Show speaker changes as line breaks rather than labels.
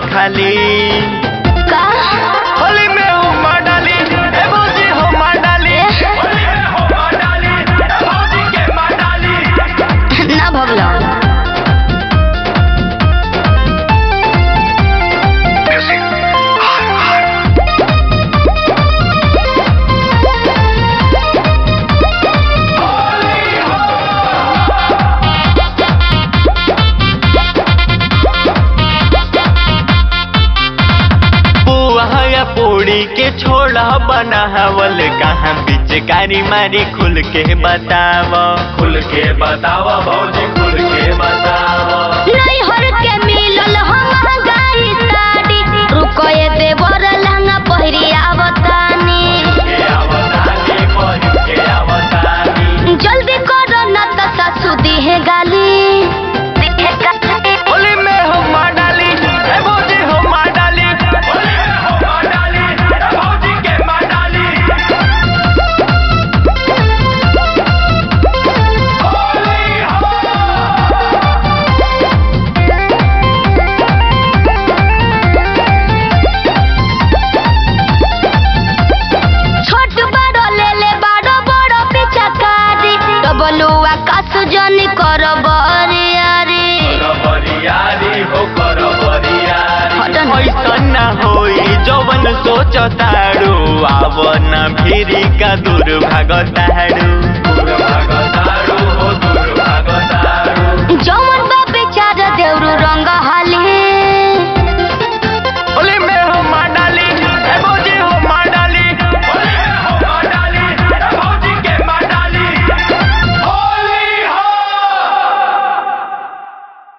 खाली
का
होली में हुमा डाली ए भौजी हुमा डाली होली में हुमा डाली ए भौजी के माँ डाली
ना भगलो
पुआ या पूड़ी के छोड़ा बनावल कहाँ पिचकारी मारी खुल के बताव खुल के बताव भौजी खुल के बताव
नहीं हर के मिलल हम गाई साड़ी रुको ये देवर लहंगा पहिरी आवतानी
के आवतानी बहिन के आवतानी
जल्दी करो ना तो सासू दिहे गाली दिहे गाली
होली में हुमा डाली ए भौजी हुमा डाली होली में हुमा डाली ए भौजी के माँ डाली होली हो
छोट बड़ो ले ले बड़ो बड़ो पिचकारी डबलुआ कासु जनी करो बरियारी
बरियारी हो कर बरियारी
हटन।
ऐसन ना होई जवन सोचतारू आव न भिरी का दूर भागतारू दूर भागतारू